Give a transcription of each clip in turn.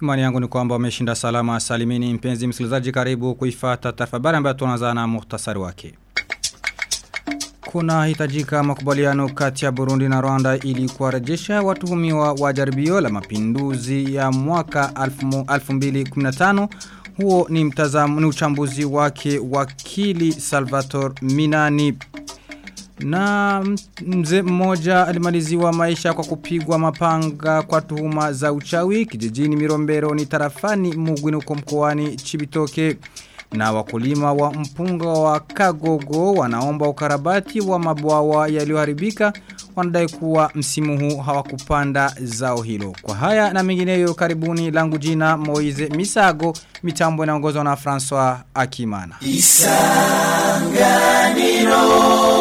Imani yangu ni kwamba umeshinda salama salimini mpenzi msikilizaji karibu kuifata tafabari ambayo tunaanza na muhtasari wake. Kuna hitajika makubaliano kati ya Burundi na Rwanda ili kuwarejesha watuhumiwa wa jaribio la mapinduzi ya mwaka 2015 huo ni mtazamo ni uchambuzi wake wakili Salvatore Minani na mzee mmoja alimaliziwa maisha kwa kupigwa mapanga kwa tuhuma za uchawi kijijini Mirombero ni tarafani Mugwini uko mkoani Chibitoke. Na wakulima wa mpunga wa Kagogo wanaomba ukarabati wa mabwawa yaliyoharibika wanadai kuwa msimu huu hawakupanda zao hilo. Kwa haya na mengineyo karibuni langu jina Moize Misago mitambo inaongozwa na François Akimana. Isanganiro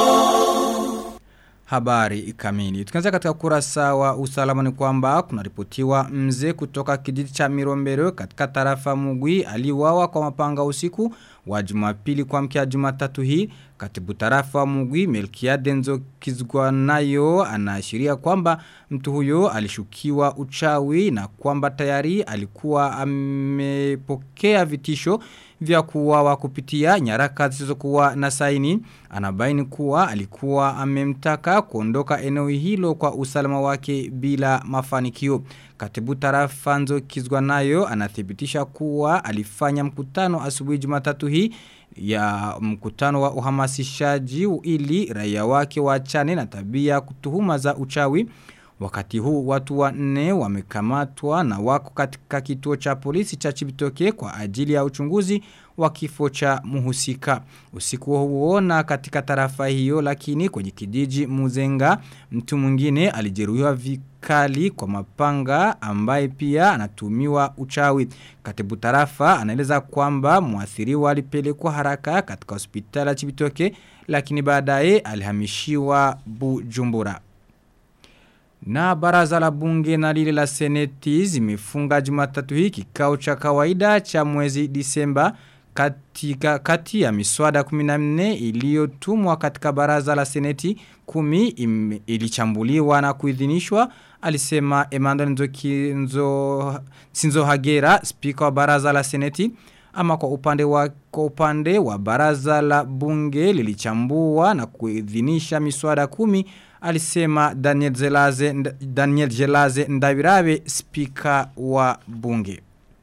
habari kamili. Tukianza katika kurasa wa usalama ni kwamba kunaripotiwa mzee kutoka kijiji cha Mirombero katika tarafa Mugwi aliwawa kwa mapanga usiku wa Jumapili kwa mkia Jumatatu hii. Katibu tarafa Mugwi Melkia Denzo Kizgwanayo anaashiria kwamba mtu huyo alishukiwa uchawi na kwamba tayari alikuwa amepokea vitisho vya kuwawa kupitia nyaraka zisizokuwa na saini anabaini kuwa alikuwa amemtaka kuondoka eneo hilo kwa usalama wake bila mafanikio katibu tarafa nzo kizwa nayo anathibitisha kuwa alifanya mkutano asubuhi Jumatatu hii ya mkutano wa uhamasishaji ili raia wake waachane na tabia kutuhuma za uchawi Wakati huu watu wanne wamekamatwa na wako katika kituo cha polisi cha Chibitoke kwa ajili ya uchunguzi wa kifo cha muhusika. Usiku huo na katika tarafa hiyo lakini kwenye kijiji Muzenga mtu mwingine alijeruhiwa vikali kwa mapanga ambaye pia anatumiwa uchawi. Katibu tarafa anaeleza kwamba muathiriwa alipelekwa haraka katika hospitali ya Chibitoke lakini baadaye alihamishiwa Bujumbura. Na baraza la bunge na lile la seneti zimefunga jumatatu hii kikao cha kawaida cha mwezi disemba katika kati ya miswada 14 iliyotumwa katika baraza la seneti kumi im, ilichambuliwa na kuidhinishwa alisema Emmanuel Nzoki Nzo Sinzo Hagera spika wa baraza la seneti ama kwa upande wa kwa upande wa baraza la bunge lilichambua na kuidhinisha miswada kumi alisema Daniel Zelaze Daniel Jelaze Ndabirabe spika wa bunge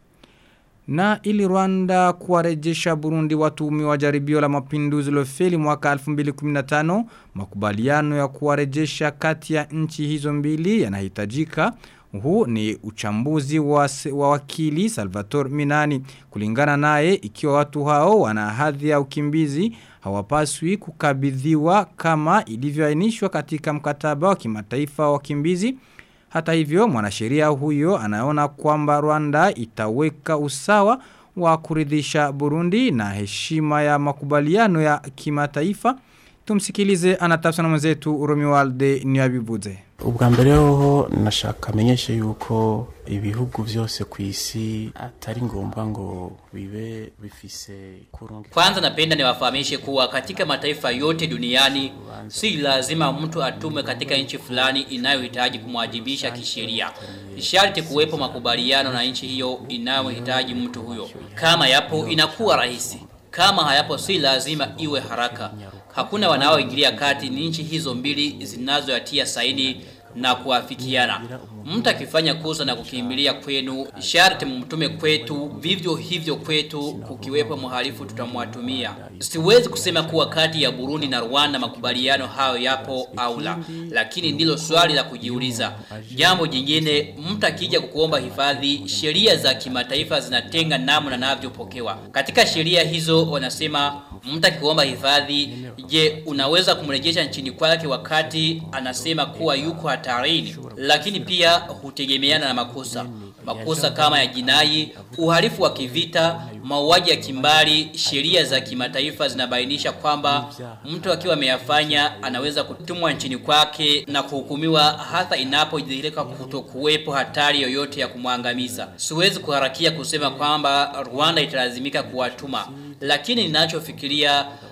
na ili Rwanda kuwarejesha Burundi watumi wa jaribio la mapinduzi lofeli mwaka 2015 makubaliano ya kuwarejesha kati ya nchi hizo mbili yanahitajika huu ni uchambuzi wa, wa wakili Salvatore Minani. Kulingana naye ikiwa watu hao wana hadhi ya ukimbizi hawapaswi kukabidhiwa kama ilivyoainishwa katika mkataba wa kimataifa wa wakimbizi. Hata hivyo mwanasheria huyo anaona kwamba Rwanda itaweka usawa wa kuridhisha Burundi na heshima ya makubaliano ya kimataifa. Tumsikilize anatafsana mwenzetu Romualde Niyabivuze. ubwa mbere hoho nashaka amenyeshe yuko ibihugu vyose ku isi atari ngombwa ngo bibe bifise kurungi. Kwanza napenda niwafahamishe kuwa katika mataifa yote duniani si lazima mtu atume katika nchi fulani inayohitaji kumwajibisha kisheria. Sharti kuwepo makubaliano na nchi hiyo inayohitaji mtu huyo. Kama yapo inakuwa rahisi. Kama hayapo si lazima iwe haraka. Hakuna wanaoingilia kati ni nchi hizo mbili zinazoyatia saini na kuafikiana. Mtu akifanya kosa na kukimbilia kwenu, sharti mtume kwetu, vivyo hivyo kwetu, kukiwepo mhalifu tutamwatumia. Siwezi kusema kuwa kati ya Burundi na Rwanda makubaliano hayo yapo au la, lakini ndilo swali la kujiuliza. Jambo jingine, mtu akija kukuomba hifadhi, sheria za kimataifa zinatenga namna navyopokewa. Katika sheria hizo wanasema mtu akikuomba hifadhi, je, unaweza kumrejesha nchini kwake wakati anasema kuwa yuko hatarini? Lakini pia hutegemeana na makosa. Makosa kama ya jinai, uhalifu wa kivita, mauaji ya kimbari, sheria za kimataifa zinabainisha kwamba mtu akiwa ameyafanya anaweza kutumwa nchini kwake na kuhukumiwa hata inapojidhihirika kutokuwepo hatari yoyote ya kumwangamiza. Siwezi kuharakia kusema kwamba Rwanda italazimika kuwatuma lakini ninachofikiria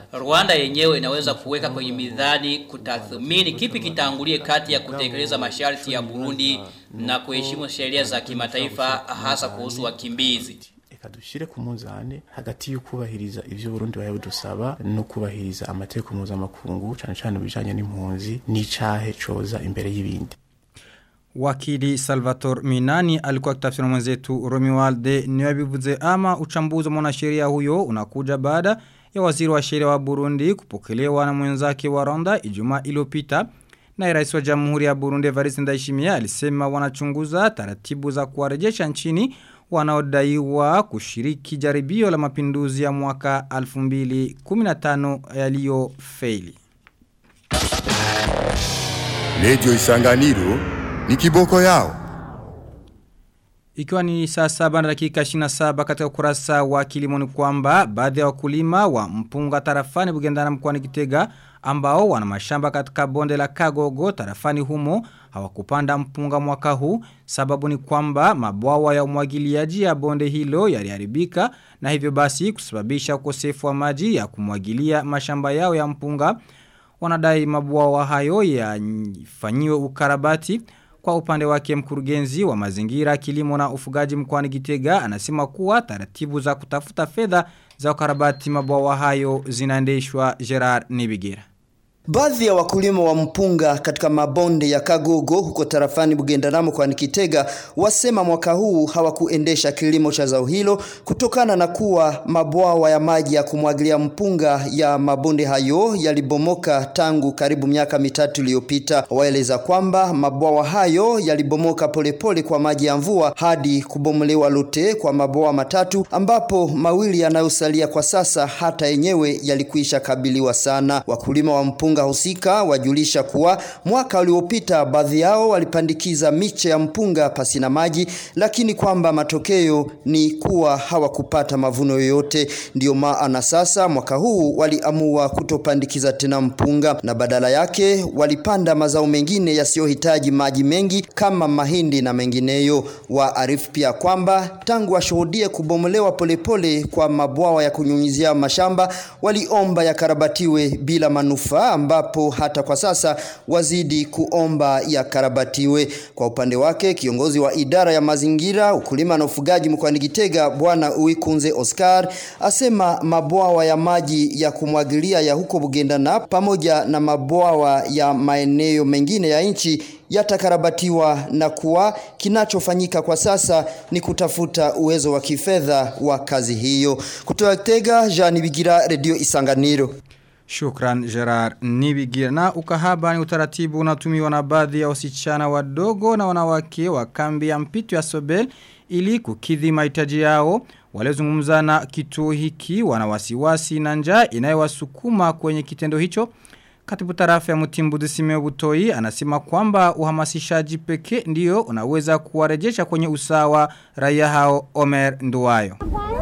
Rwanda yenyewe inaweza kuweka kwenye midhani kutathmini kipi kitangulie kati ya kutekeleza masharti ya Burundi na kuheshimu sheria za kimataifa hasa kuhusu wakimbizi. reka dushyire ku munzane hagati yo kubahiriza ivyo Burundi baye budusaba no kubahiriza amategeko mpuzamakungu cyane cyane bijanye n'impunzi n'icahe coza imbere y'ibindi Wakili Salvatore Minani alikuwa kitafsiri na mwenzetu Romualde niwabivuze ama uchambuzi wa mwanasheria huyo unakuja baada ya waziri wa sheria wa Burundi kupokelewa na mwenzake wa Rwanda Ijumaa iliyopita na rais wa Jamhuri ya Burundi Evariste Ndayishimiye alisema wanachunguza taratibu za kuwarejesha nchini wanaodaiwa kushiriki jaribio la mapinduzi ya mwaka 2015 yaliyofeli. Radio Isanganiro ni kiboko yao. Ikiwa ni saa saba na dakika 27 katika ukurasa wa kilimo ni kwamba baadhi ya wakulima wa mpunga tarafani bugendana mkwani kitega ambao wana mashamba katika bonde la kagogo tarafani humo hawakupanda mpunga mwaka huu sababu ni kwamba mabwawa ya umwagiliaji ya bonde hilo yaliharibika na hivyo basi kusababisha ukosefu wa maji ya kumwagilia mashamba yao ya mpunga wanadai mabwawa hayo yafanyiwe ukarabati kwa upande wake mkurugenzi wa mazingira kilimo na ufugaji mkoani Gitega anasema kuwa taratibu za kutafuta fedha za ukarabati mabwawa hayo zinaendeshwa Gerard Nibigira. Baadhi ya wakulima wa mpunga katika mabonde ya Kagogo huko tarafani Bugendanamo kwa Nikitega wasema mwaka huu hawakuendesha kilimo cha zao hilo kutokana na kuwa mabwawa ya maji ya kumwagilia mpunga ya mabonde hayo yalibomoka tangu karibu miaka mitatu iliyopita. Waeleza kwamba mabwawa hayo yalibomoka polepole kwa maji ya mvua hadi kubomolewa lote kwa mabwawa matatu ambapo mawili yanayosalia kwa sasa hata yenyewe yalikwisha kabiliwa sana. Wakulima wa mpunga husika wajulisha kuwa mwaka uliopita baadhi yao walipandikiza miche ya mpunga pasina maji, lakini kwamba matokeo ni kuwa hawakupata mavuno yoyote. Ndiyo maana sasa mwaka huu waliamua kutopandikiza tena mpunga na badala yake walipanda mazao mengine yasiyohitaji maji mengi kama mahindi na mengineyo. Waarifu pia kwamba tangu washuhudie kubomolewa polepole kwa mabwawa ya kunyunyizia mashamba, waliomba yakarabatiwe bila manufaa ambapo hata kwa sasa wazidi kuomba yakarabatiwe. Kwa upande wake kiongozi wa idara ya mazingira, ukulima na ufugaji mkoani Gitega Bwana Uikunze Oscar asema mabwawa ya maji ya kumwagilia ya huko Bugendana pamoja na mabwawa ya maeneo mengine ya nchi yatakarabatiwa na kuwa kinachofanyika kwa sasa ni kutafuta uwezo wa kifedha wa kazi hiyo. Kutoka Gitega, Jean Bigira, Radio Isanganiro. Shukran Gerard Nibigira na ukahaba ni utaratibu unatumiwa na baadhi ya wasichana wadogo na wanawake wa kambi ya mpito ya Sobel ili kukidhi mahitaji yao waliozungumza na kituo hiki wana wasiwasi na njaa inayowasukuma kwenye kitendo hicho Katibu tarafa ya Mutimbuzi Simeo Butoi anasema kwamba uhamasishaji pekee ndio unaweza kuwarejesha kwenye usawa raia hao Omer Nduwayo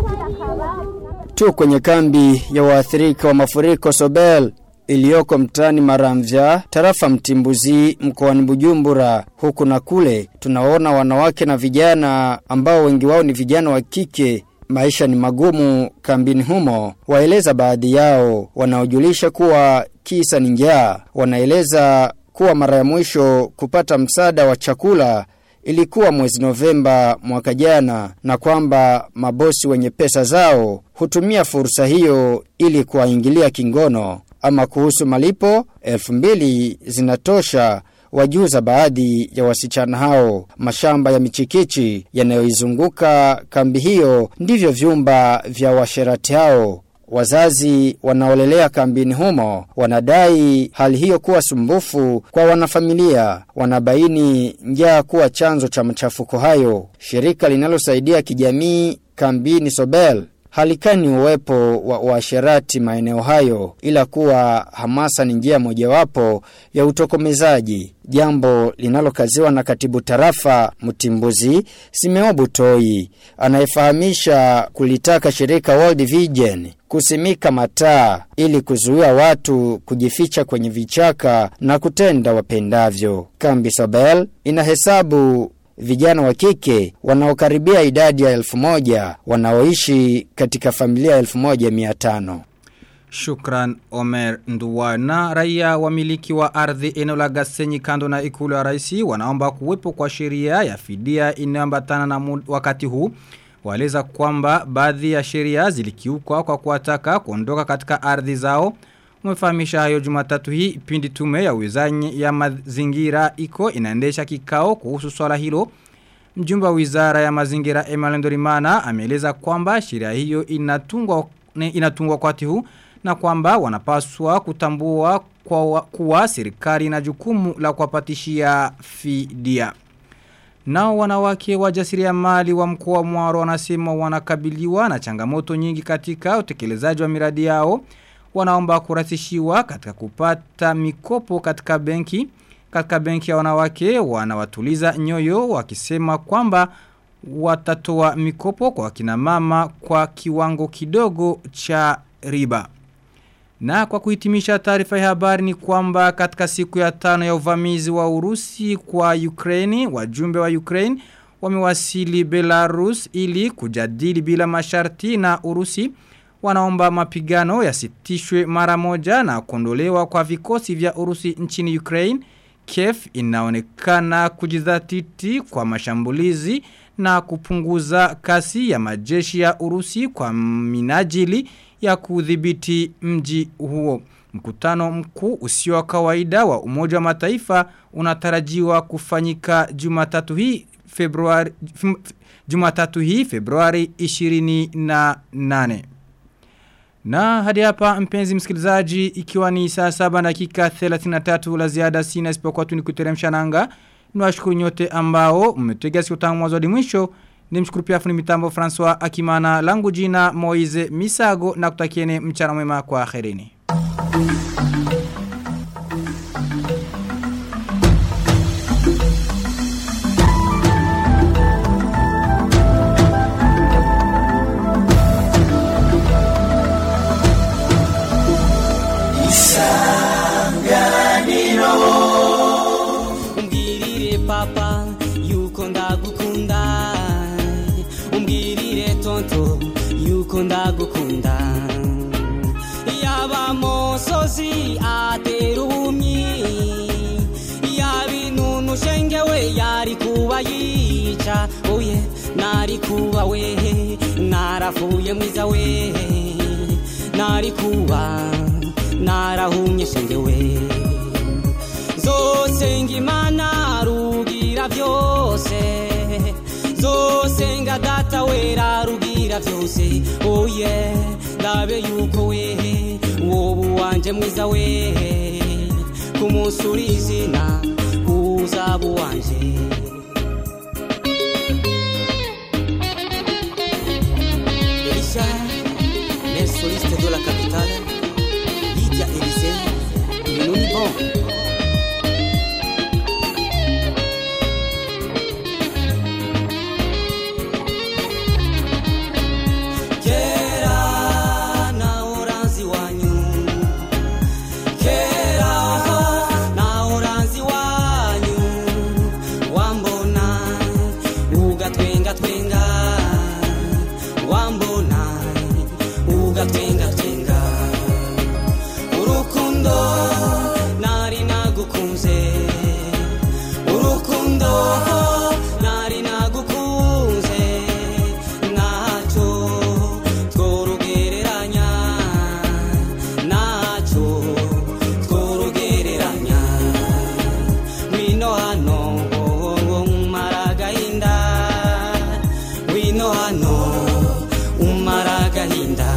tu kwenye kambi ya waathirika wa mafuriko Sobel iliyoko mtaani Maramvya, tarafa Mtimbuzi, mkoani Bujumbura. Huku na kule tunaona wanawake na vijana ambao wengi wao ni vijana wa kike. Maisha ni magumu kambini humo, waeleza baadhi yao wanaojulisha kuwa kisa ni njaa. Wanaeleza kuwa mara ya mwisho kupata msaada wa chakula ilikuwa mwezi Novemba mwaka jana na kwamba mabosi wenye pesa zao hutumia fursa hiyo ili kuwaingilia kingono ama kuhusu malipo elfu mbili zinatosha wajuza baadhi ya wasichana hao mashamba ya michikichi yanayoizunguka kambi hiyo ndivyo vyumba vya washerati hao Wazazi wanaolelea kambini humo wanadai hali hiyo kuwa sumbufu kwa wanafamilia, wanabaini njaa kuwa chanzo cha machafuko hayo. Shirika linalosaidia kijamii kambini Sobel halikani uwepo wa uasherati maeneo hayo ila kuwa hamasa ni njia mojawapo ya utokomezaji jambo linalokaziwa na katibu tarafa Mtimbuzi Simeo Butoi anayefahamisha kulitaka shirika World Vision kusimika mataa ili kuzuia watu kujificha kwenye vichaka na kutenda wapendavyo. Kambi Sobel inahesabu vijana wa kike wanaokaribia idadi ya elfu moja wanaoishi katika familia elfu moja miatano. Shukran Omer Nduwana. Raia wamiliki wa ardhi eneo la Gasenyi kando na ikulu ya raisi wanaomba kuwepo kwa sheria ya fidia inayoambatana na mu- wakati huu. Waeleza kwamba baadhi ya sheria zilikiukwa kwa kuwataka kuondoka katika ardhi zao. Umefahamisha hayo Jumatatu hii pindi tume ya wizanyi ya mazingira iko inaendesha kikao kuhusu swala hilo. Mjumbe wa wizara ya mazingira Emmanuel Ndorimana ameeleza kwamba sheria hiyo inatungwa ne- inatungwa wakati huu na kwamba wanapaswa kutambua kwa kuwa serikali na jukumu la kuwapatishia fidia. Nao wanawake wajasiriamali wa mkoa wa Mwaro wanasema wanakabiliwa na changamoto nyingi katika utekelezaji wa miradi yao. Wanaomba kurahisishiwa katika kupata mikopo katika benki. Katika benki ya wanawake wanawatuliza nyoyo wakisema kwamba watatoa mikopo kwa kina mama kwa kiwango kidogo cha riba. Na kwa kuhitimisha taarifa ya habari ni kwamba katika siku ya tano ya uvamizi wa Urusi kwa Ukraini, wajumbe wa Ukraine wamewasili Belarus ili kujadili bila masharti na Urusi wanaomba mapigano yasitishwe mara moja na kuondolewa kwa vikosi vya Urusi nchini Ukraine. Kiev inaonekana kujizatiti kwa mashambulizi na kupunguza kasi ya majeshi ya Urusi kwa minajili ya kudhibiti mji huo. Mkutano mkuu usio wa kawaida wa Umoja wa Mataifa unatarajiwa kufanyika Jumatatu hii Februari fim- Jumatatu hii Februari 28. Na hadi hapa mpenzi msikilizaji ikiwa ni saa saba dakika 33 la ziada sina isipokuwa tu nikuteremsha nanga. Niwashukuru nyote ambao mmetega sikio tangu mwanzo hadi mwisho. Nimshukuru pia fundi mitambo François Akimana langu jina Moize Misago na kutakieni mchana mwema kwa akhirini. umbwirire papa yuko ndagukunda umbwirire tonto yuko ndagukunda yaba mosozi atera ubumyi yaba inunu shengewe yari kuba yica oye nari kuba we narafuye mwiza we nari kuba narahumye shengewe zosenga imana rugira byose zosenga data wera rugira byose oye ndabe yuko we wowe wanje mwiza we ku munsi uri izina uzaba uwanje Elisha, les solistes de la capitale, Lydia Élysée, nous n'y bon. kera na oranzi wanyu kera na oranzi wanyu wambona ugatwenga twenga wambona ugatwenga twenga urukundo nari nagukunze urukundo nari nagukunze ntacyo tworugereranya ntacyo tworugereranya wino hano umara agahinda wino hano umara agahinda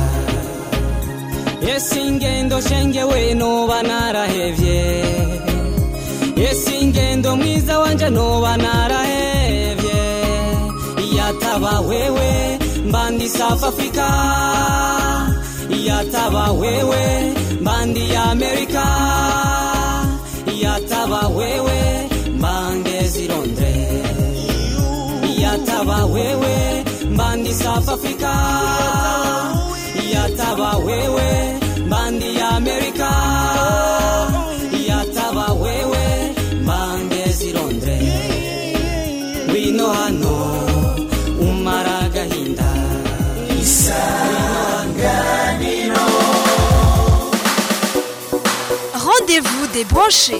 ese ingendo shengewe noba narahevye ese ingendo mwiza wanje noba narahevye yataba wewe mbandi south africa yataba wewe mbandi amerika yataba wewe mbangezi londres yataba wewe mbandi south africa yataba wewe mbandi amerika yataba wewe mbangezi londres wino hano umara agahinda isanganiro Restez branchés.